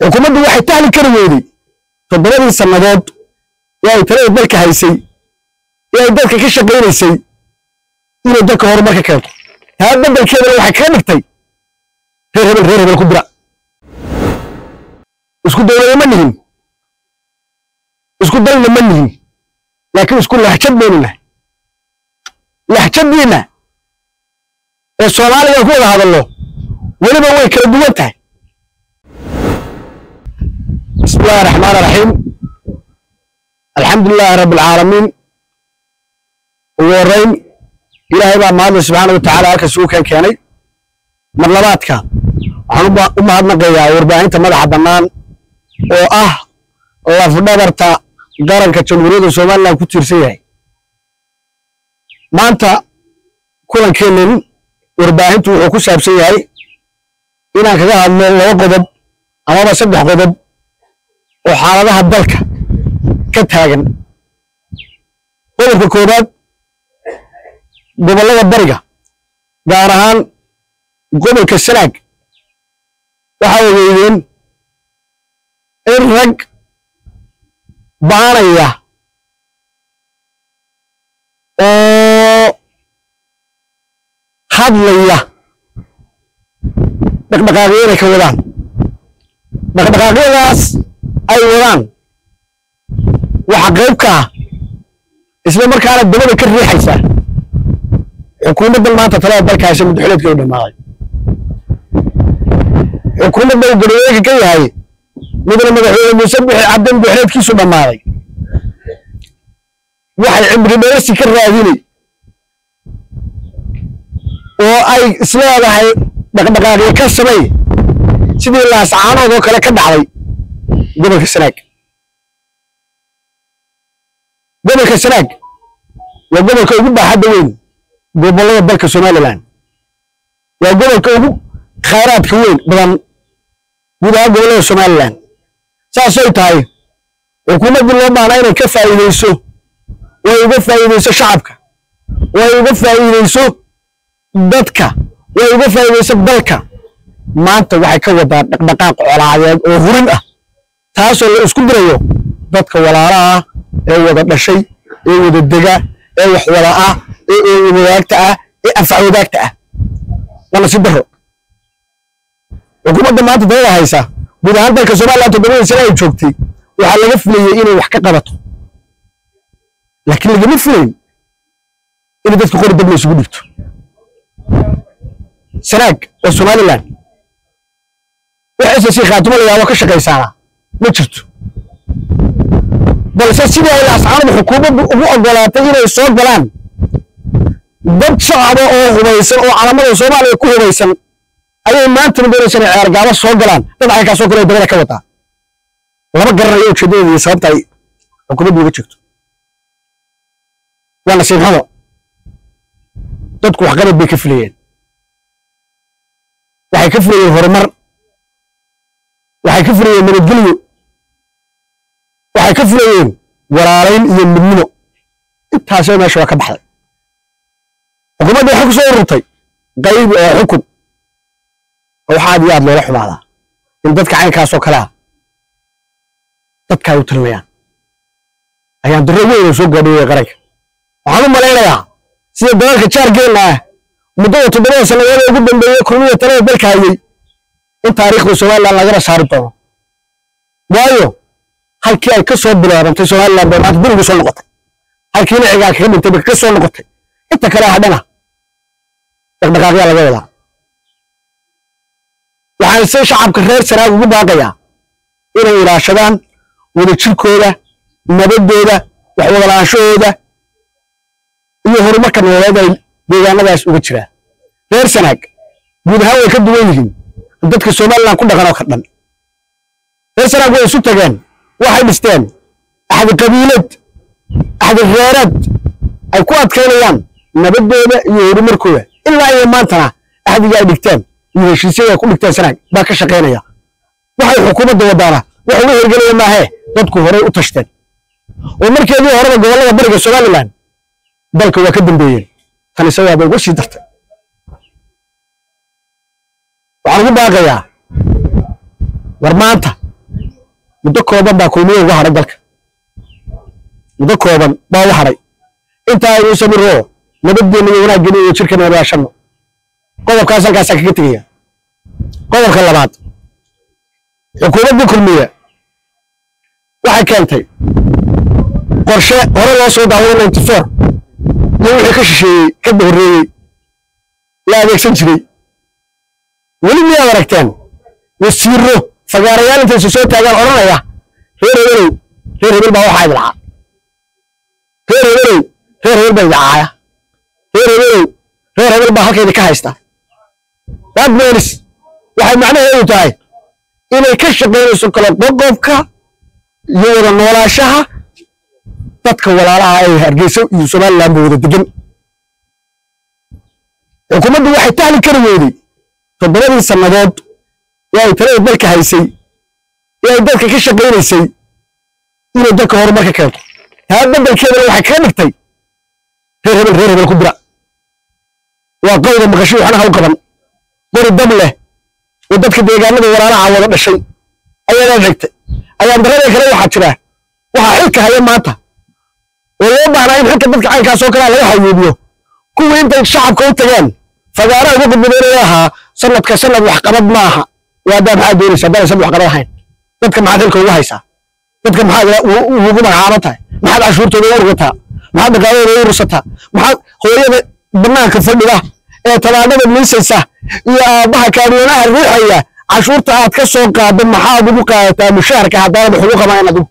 xukuumaddu waxay tahli kari weyday toddobadii sannadood ee ay talada dalka haysay ee ay dalka ka shaqaynaysay inay dalka horumarka keento taa beddelkeedana waxay kaga dhigtay reer hebel reer hebel ku dira isku dawlada ma nihin isku dalna ma nihin laakiin isku lahjad baynu nahay lahjadiina ee soomaaliga ku wada hadallo weliba way kala duwan tahay bismi illahi raxmaan raxiim alxamdu lilaahi rabbi alcaalamiin ugu horrayn ilaahay baa mahadla subxaana watacaala halkaas ugu keen keenay mar labaadka waxaan u mahadnaqayaa warbaahinta madaxa bannaan oo ah lafdhabarta qaranka jamhuuriyadda somalilan ku tiirsan yahay maanta kulankeennan warbaahintu wuxuu ku saabsan yahay inaan kaga hadlo laba qodob amaba saddex qodob oo xaaladaha dalka ka taagan qodobka koowaad gobollada bariga gaar ahaan gobolka sanaag waxaa ogeydeen in rag baanaya oo hadlaya dhaqdhaqaaqyo inay ka wadaan dhaqdhaqaaqyadaas ay wadaan waxa qayb ka ah isla markaana dabada ka riixaysa xukuumaddan maanta talada dalka haysa muddaxuleedka u dhammaaday xukuumadda uu garweega ka yahay midna madaxweyne muuse bixi cabdi muddaxuleedkiisu dhammaaday waxay cimri dheersi ka raadinay oo ay isleedahay dhaqdhaqaaqyo ka samay sidii laascaanood oo kale ka dhacday gobolka sanaag gobolka sanaag waa gobolka ugu baaxadda weyn gobollada dalka somalilan waa gobolka ugu khayraadka weyn badan guud ahaan gobollada somalilan saasay tahay xukuumaddii loo baana inay ka faa'iideyso way uga faa'iideyso shacabka way uga faa'iideyso dadka way uga faa'iideyso dalka maanta waxay ka wadaa dhaqdhaqaaq colaadeed oo hurin ah taasoo la isku dirayo dadka walaalaha ee wada dhashay ee wada dega ee wax wada ah ee eewadaagta ah ee anfac wadaagta ah waa nasiib daro xukuumadda maanta dalada haysa guud ahaan dalka somalilan toddobadii sane ay joogtay waxaa laga filayey inay wax ka qabato laakiin lagama filayn inay dadka qori dab la isugu dhigto sanaag oo somalilan waxayse si khaatimo la yaabo ka shaqaysaana ma jirto balse sidii ay laascaanadu xukuumaddu ugu oggolaatay inay soo galaan dad shacaba oo hubaysan oo calamada soomaaliya ku hubaysan ayay maantana doonaysan inay ceergaabo soo galaan dad caynkaasoo kale dabada ka wataa lama garanayo ujeeddadooda iyo sababta ay xukuumaddu uga jirto waa nasiib xumo dadku waxqabad bay ka filayeen waxay ka filayeen horumar waxay ka filayeen nabadgelyo waxay ka filayeen walaalayn iyo midnimo intaasoo meesha waa ka baxday xukuumadda waxay ku soo ururtay qayb oo xukun oo waxa aad iyo aad loola xumaadaa in dadka caynkaasoo kale ah dadka ay u tilinayaan ayaan darro weyn oo soo gaadhooyay qaranka waxaan u malaynayaa sida dalalka jaargeenna ah muddada toddobada sannadood ee ugu dambeeyey kulmiya talada dalka hayay in taariikhda somalilan lagana saari doono waayo halkii ay ka soo bilaabantay somalilan bay maanta dib ugu soo noqotay halkiina cigaa kaga dhintay bay ka soo noqotay inta kale hadhana dhaqdhaqaaqyaa laga wadaa waxaan se shacabka reer sanaag ugu baaqayaa inay ilaashadaan wadajirkooda nabaddooda waxwadalaanshahooda iyo horumarka nololeed ay deegaanadaas uga jiraan reer sanaag guud ahaan way ka duwan yihiin dadka somalilan ku dhaqan oo ka dhan reer sanaag way isu tageen waxay dhisteen axdi qabiilad axdi reereed ay ku adkaynayaan nabaddooda iyo horumarkooda ilaa iyo maantana axdiga ay dhigteen iyo heshiisyada ay ku dhigteen sanaag baa ka shaqaynaya waxay xukuumadda wadaana wax uga hirgelaya maahee dadku horey u tashteen oo markeedii horeba gobollada bariga somalilan dalka waa ka dambeeyeen tan isagaaba uga sii dartay waxaan ugu baaqayaa war maanta muddo kooban baa kulmiye uga hadhay dalka muddo kooban baa uga hadhay intaa aynu samiro nabadgeenna iyo wanaaggeena iyo jirkana wadaashano qodobkaas halkaasaa kaga tegaya qodobka labaad xukuumadda kulmiye waxay keentay qorshe hore loo soo daaway ninety four iyo wixii ka shisheeyey ka horreeyey la adeegsan jiray weli miyaad aragteen wasiiro fagaarayaal intaysu soo taagaan odhanaya reer hebelow reer hebel baa waxaa idilcaa reer hebelow reer hebel baa idicaaya reer hebelow reer hebel baa halkaydi ka haysta that means waxay macnaheedu tahay inay ka shaqaynayso kala qoqobka iyo wada noolaashaha dadka walaalaha ee hargeysa iyo somaliland ba wada degan xukuumaddu waxay tahli kari weyday toddobadii sannadood ee ay talada dalka haysay ee ay dalka ka shaqaynaysay inay dalka horumarka keento taa beddelkeedana waxay kaga dhigtay reer hebel reer hebel ku dira waa qowda maqasho waxna ha u qaban qori dab leh oo dadka deegaanada walaalaha wada dhashay ayaana xigtay ayaan darada kale waxaa jira waxaa xilka haya maanta oo loo baahnaa in xilka dadka caynkaas oo kalea laga hayuubiyo kuwii intay shacabka u tageen fagaaraha uga gudbadeynaya ahaa sanadka sanad waxqabad ma aha waadaa maxaa doonaysa haddaan sanad waxqabad ahayn dadka maxaad xilka uga haysaa dadka maxaad ugu magacaaban tahay maxaad cashuurtooda u urgataa maxaad dhaqaaladooda u ursataa maxaad hooyada banaanka fadhida ee tabaanada miisaysa iyo aabbaha kaadweynaha riixaya cashuurta aad ka soo qaaddo maxaad ugu qaadataa mushaharka haddaanad wax ugu qabayn adigu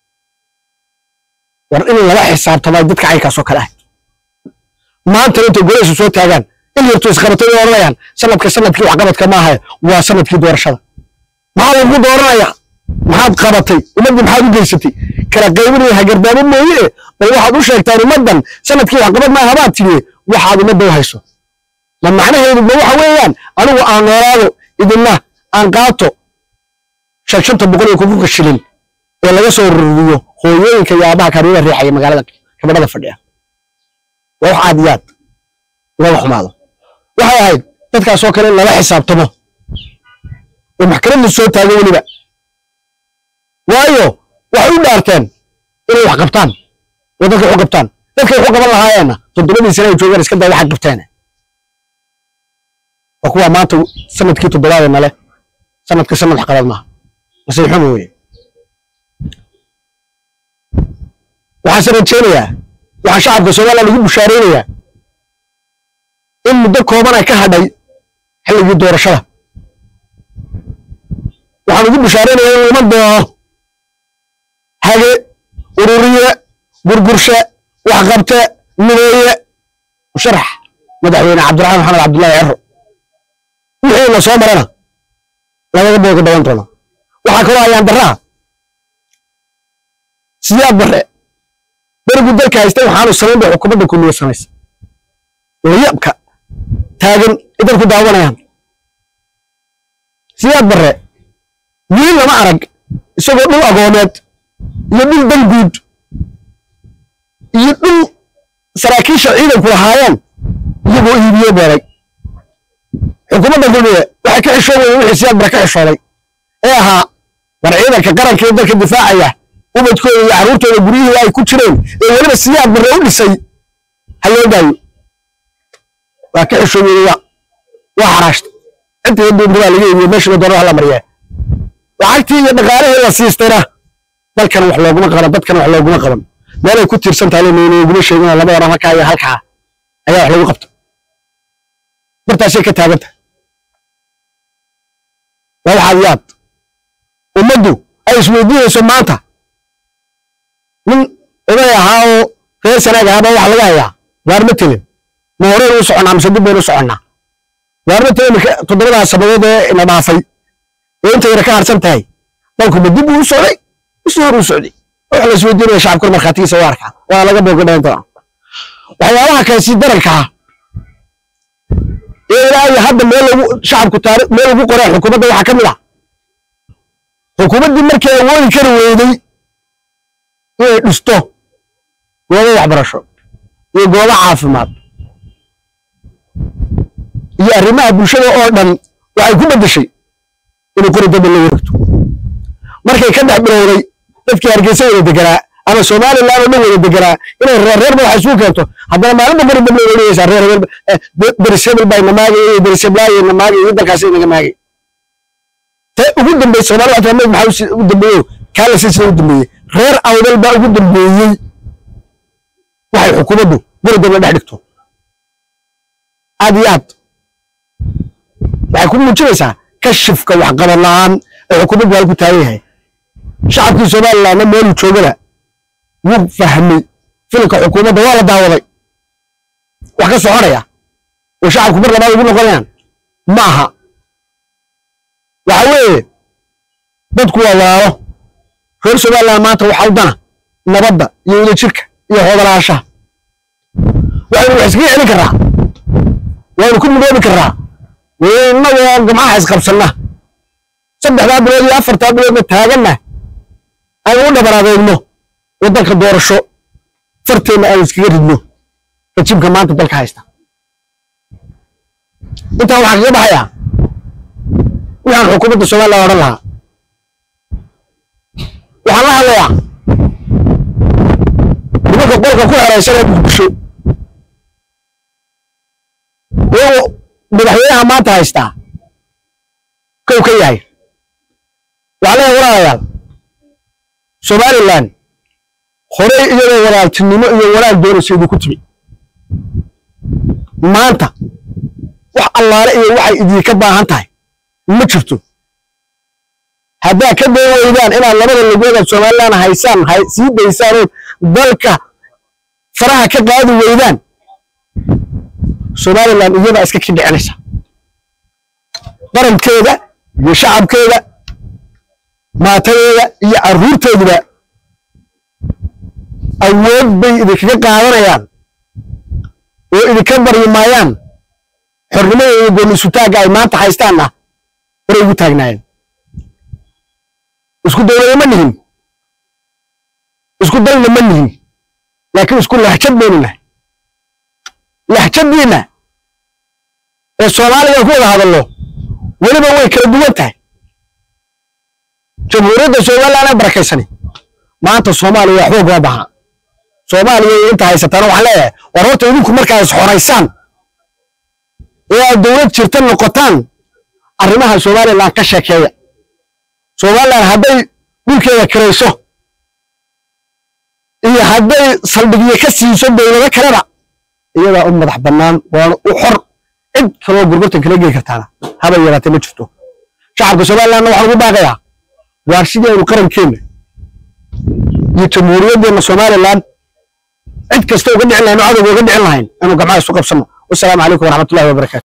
war in lala xisaabtamay dadka caynkaas oo kale ah maantana intay golaysu soo taagaan in yartu isqabatay way odhanayaan sanadka sanadkii waxqabadka maaha waa sanadkii doorashada maxaa lagu dooranaya maxaad qabatay ummaddii maxaad u geysatay kala qaybinaya hagardaamo mooye bal waxaad u sheegtaan ummaddan sanadkii waxqabad maaha baad tidhi waxaad ummadda u hayso ma macnaheedu ma waxa weeyaan anigu aan noolaado idinna aan qaato shan shanta boqol iyo kunkunka shilin ee laga soo ruriyo hooyooyinka iyo aabaha kaariyada riixaya magaalada gabadhada fadhiya waa wax aad iyo aad looga xumaado waxay ahayd dadkaasoo kale in lala xisaabtamo oo maxkamadda soo taago weliba waayo waxay u dhaarteen inay wax qabtaan oo dadka wax u qabtaan dadkay wax u qaban lahaayeenna toddobadii sane ay joogaan iska daa waxay qabteen waa kuwa maanta sanadkii toddobaadee nale sanadka sanad wax qabad maaha nasiib xumo weye waxaase rajaynayaa waxaa shacabka somaliland ugu bushaaraynayaa in muddo kooban ay ka hadhay xilligii doorashada waxaan ugu bushaaraynayaa in iman doono hage ururiye gurgurshe waxqabte mideeye musharax madaxweyne cabdiraxmaan maxamed cabdullaahi cero wixiina soo marana lagaga booga dhawan doono waxaa kaloo ayaan daraa siyaad bare berigu dalka haystay waxaanu samayn bay xukuumadda kulmiye samaysa layabka taagan ay dadku daawanayaan siyaad bare wiil lama arag isagoo dhul agoomeed iyo dhul danguud iyo dhul saraakiisha ciidanku lahaayeen iyagoo iibiye beeray xukuumadda kulmiye waxay ka xishoobaya wixii siyaad bare ka xishooday ee ahaa war ciidanka qaranka ee dalka difaacaya ubadkooda iyo carruurtooda guryihii ay ku jireen ee weliba siyaad bare u dhisay ha loo daayo waa ka xishoobiyey waa waa xaraashta intii duumri baa laga iibiye meeshiiba doonada hala mariyaa lacagtii iyo dhaqaalihii la siistayna dalkan wax looguma qaban dadkan wax looguma qaban meelay ku tiirsan tahay nooguma sheegin laba oran halkaa iyo halkaa ayaa wax lagu qabta bartaasay ka taaganta waa waxaad yaad ummaddu ay isweydiinayso maanta nin oday ahaa oo reer sanaag ahaaba waxa laga hayaa waar ma telin ma horeen u soconnaa mise dib baynu u soconnaa waar ma telin marka toddobadaas sabadood ee ina dhaafay ee inta yara ka harsan tahay dalku ma dib uu u socday mise hor uu socday waxa la isweydiinaya shacabkuna markhaatigiisa waa arkaa waa laga booga dhawan doonaa waxyaabaha kale si daranka ah ee ilaa iyo hadda meel lagu shacabku taari meel lagu qoray xukuumadda waxaa ka mid ah xukuumaddii markii awoodi kari weyday inay dhisto goobo waxbarasho iyo goobo caafimaad iyo arrimaha bulshada oo dhan waxay ku beddeshay inay qori dambe la wareegto markay markay ka dhex bilowday dadkii hargeysa wada deganaa ama somaliland oo dhan wada deganaa inay reer reerba wax isugu keento haddana maalinba bari dambe way dhigaysaa reer reer berisebel baa namaagay iyo beriseblaayo namaagay iyo dalkaasi inaga maagay te ugu dambeey soomaali waxaa mid maxaa ugu dambeeyo kaala silsila ugu dambeeyey reer awdal baa ugu dambeeyey waxay xukuumaddu guri dambe dhex dhigto aad iyo aad waxay ku muujinaysaa kashifka waxqabad la'aan ee xukuumaddu hal ku taagan yahay shacabkii somalilandna meeluu joogana wuu fahmay filimka xukuumadda waa la daawaday wax ka soconaya oo shacabku mar labaad ugu noqonayaan ma aha waxa weeye dadku waa walaalo reer somaliland maanta waxaa u dana nabadda iyo wadajirka iyo hoodalaashaha waxaynu wax iskaga celin karraa waynu ku midoobi karraa innagoo gamcaha isqabsanna saddexdaa bilood iyo afartaa biloodna taaganna aynu u dhabaraadeyno waddanka doorasho farteenna aynu iskaga ridno rajimka maanta dalka haysta intaa waxaa kaga baxayaa waxaan xukuumadda somaliland odhan lahaa waxaan la hadlayaa nimanka qolka ku xeraysan ee muqdisho iyagoo madaxweynaha maanta haystaa kow ka yahay waxaa leeyahay walaalayaal somaliland horey iyadoo walaaltinimo iyo walaal doonaysa idinku timi maanta wax allaale iyo waxay idinka baahan tahay ma jirto haddaad ka day weydaan inaad labada lugoodaad somaliland haysaan sii daysaan oo dalka faraha ka qaadi weydaan somaliland iyadaa iska ki dhicinaysa qarankeeda iyo shacabkeeda maatadeeda iyo carruurteeduba awood bay idinkaga qaadanayaan oo idinka baryi maayaan xornimada iyo gooni-isutaagga ay maanta haystaanna horay ugu taagnaayeen isku dowlada ma nihin isku dalna ma nihin laakiin isku lahjad baynu nahay lahjadiinna ee soomaaliga ku wada hadallo weliba way kala duwan tahay jamhuuriyadda somaliland ee barakaysani maanta soomaaliya waxba ugama baha soomaaliya inta haysataana waxaan leeyahay war horta idinku markaa is xoraysaan ee aad dowlad jirta noqotaan arrimaha somaliland ka sheekeeya somaliland hadday dhulkeeda kirayso iyo hadday saldhigyo ka siiso dowlado kaleba iyadaa u madax bannaan waana u xor cid kaloo gurgurtan kala geli kartaana haba yaraatee ma jirto shacabka somalilandna waxaan ugu baaqayaa waar sidii aynu qarankeenna iyo jamhuuriyaddeenna somaliland cid kasta uga dhicin lahayn oo cadowga uga dhicin lahayn aynu gamcaha isu qabsanno wasalaamu calaykum waraxmatullahi wabarakatu